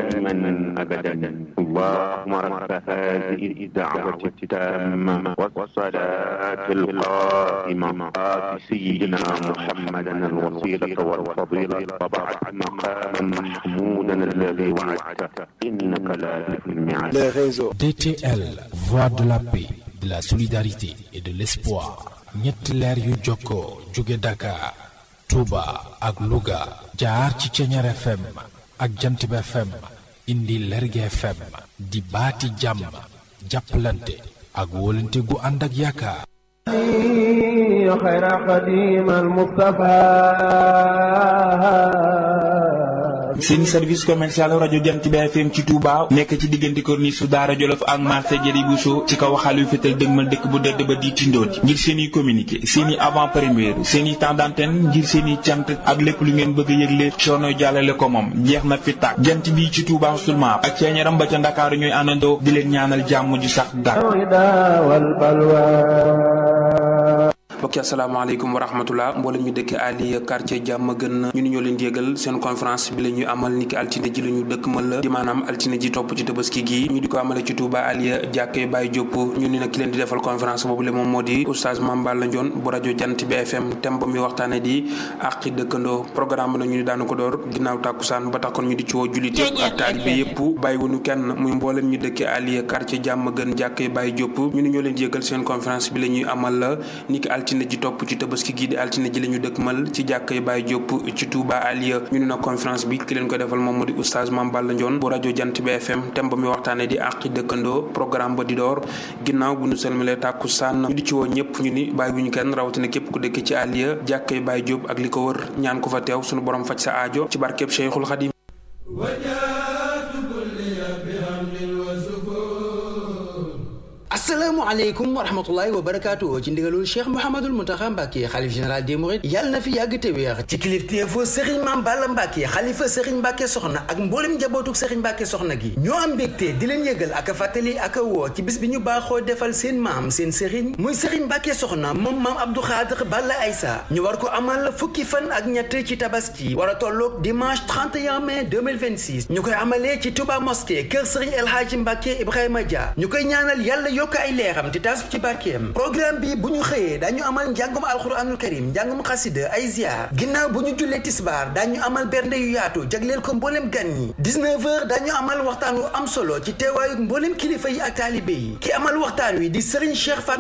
دائما أبدا اللهم رب هذه الدعوة التامة والصلاة القائمة آت سيدنا محمدا الوسيلة والفضيلة وبعث مقاما محمودا الذي وعدته إنك لا تخلف الميعاد les réseaux. DTL, voix de la paix, de la solidarité et de l'espoir. ñetti leer yu jokkoo jóge Dakar, Touba ak Louga jaar ci Ceñeer FM ak Jantib FM indi Lerge FM di baati jàmm jàppalante ak wóolante gu ànd ak yaakaar. خير قديم المصطفى seen service commercial rajo Jant bi FM ci Touba nekk ci diggante corniche su Daara Jolof ak marché Jëri Bousso ci kaw xaal yu fétal dëgmal dëkk bu dëdd ba di tindooti ngir seen i communiqué seen i avant première seen i temps d'antenne ngir seen i cant ak lépp lu ngeen bëgg a yëgle coono jàllale ko moom jeex na fi tàkk jant bi ci Touba seulement ak ceeñaram ba ca Ndakaaru ñooy àndandoo di leen ñaanal jàmm ju sax dàkk الهدى والبلوى mbokki asalaamaaleykum wa rahmatullah mboolem ñu dëkk ali quartier jàmm gën ñu ni ñoo leen di yëgal seen conférence bi la ñuy amal niki altine ji la ñu dëkk mal la di maanaam altine ji topp ci tabaski gi ñu di ko amale ci Touba aliya jàkkee Baye Diop ñu ni nag ki leen di defal conférence boobu le moom moo di oustaz Mame Balla Ndione bu rajo jant bi FM thème ba muy waxtaane di àqi dëkkandoo programme na ñu ni daanu ko door ginnaaw tàkkusaan ba tax kon ñu di ci woo jullit yëpp ak taalibe yëpp bàyyiwuñu kenn muy mboolem ñu dëkk aliya quartier jàmm gën jàkkee Baye Diop ñu ni ñoo leen di yëgal seen conférence bi la ñuy amal la niki altine ji topp ci tabaski gi di altine ji la ñu dëkkmal ci jàkkay Baye Diop ci Touba Aliya ñu ne nag conférence bi ki leen ko defal moom moo di oustaz Mame Balla Ndione bu rajo Jant bi FM thème ba muy waxtaane di àqi dëkkandoo programme ba di door ginnaaw bu ñu selmalee tàkku sànn ñu di ci woo ñëpp ñu ni bàyyi bu ñu kenn rawatina képp ku dëkk ci Aliya jàkkay Baye Diop ak li ko wër ñaan ko fa teew suñu borom faj sa aajo ci barkeb Cheikhul Khadim asalaamaaleykum wa rahmatullahi wa barakaatu ci ndigalul cheikh mouhamadul muntaxa mbàkke xalif général des mourides yàlla na fi yàgg te wéex ci kilifteefu sëriñ maam balla mbàkke xalifa sëriñ mbàkke soxna ak mboolem njabootuk sëriñ mbàkke soxna gi ñoo am mbégte di leen yëgal ak a fàttali ak a woo ci bis bi ñu baaxoo defal seen maam seen sëriñ muy sëriñ mbàkke soxna moom maam abdou xaadir balla aysa ñu war ko amal fukki fan ak ñett ci tabaski war a tolloog dimanche 31 mai 2026 ñu koy amalee ci touba mosquée kër sëriñ el hadji mbàkke ibrahima dia ñu koy ñaanal yàlla yokk ay leeram te taas ci barkeem programme bi bu ñu xëyee dañu amal njàngum alxuraanul karim njàngum xasida ay ziar ginnaaw bu ñu jullee tisbaar dañu amal bernde yu yaatu jagleel ko mboolem gan ñi 19 heures dañu amal waxtaan wu am solo ci teewaayu mboolem kilifa yi ak taalibe yi ki amal waxtaan wi di Serigne Cheikh Fatma